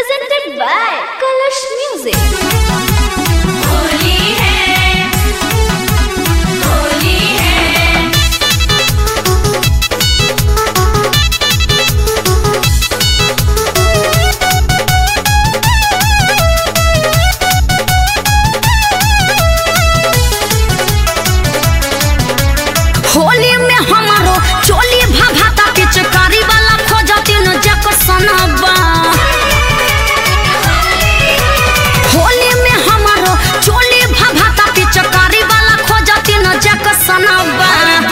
presented by Kalash Music. Holi है होली है होली में हमारो चोली भाभाता पिचकारी वाला खोजती न जक सनबा होली में हमारो चोली भाभाता पिचकारी वाला खोजती न जक सनबा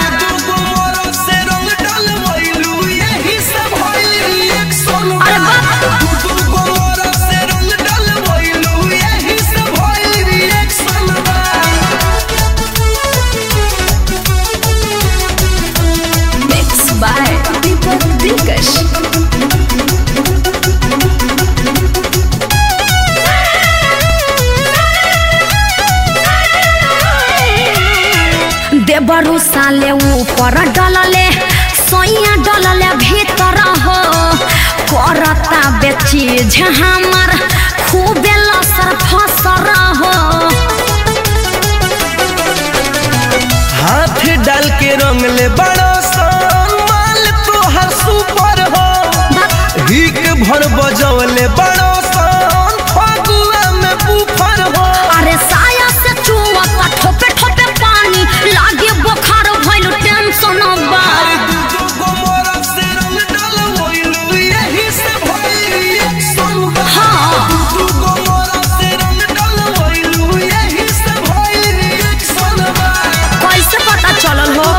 अरे बाप Mixed by Deepak Dikash. देबरू साले ऊपर डलले सोइया डलले भीतर हो करता बेची हमर खूबे लसर फसर हो हाथ डाल के रंग ले बड़ो सन माल तोहर सुपर हो हिक भर बजौले बड़ो सन फगुआ में बुफर हो अरे साया से चुवता ठोपे ठोपे पानी लागे बुखार भइल टेंशन बा अरे दू दू गो मोरा से रंग डलवैलू यही से भइल रिएक्शन बा हाँ। दू दू गो मोरा से रंग डलवैलू यही से भइल रिएक्शन बा कैसे पता चलल हो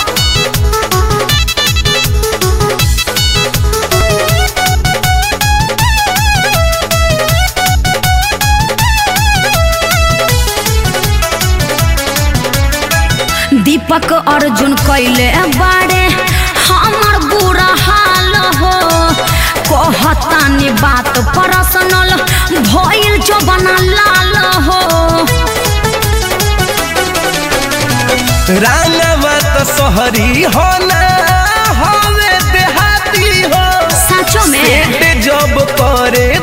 दीपक अर्जुन कैले बारे हमर बुरा हाल हो कहतानी बात पर्सनल भइल जो बना लाल हो रांगवा तो शहरी हो ना हवे देहाती हो सचो में सेट जब करे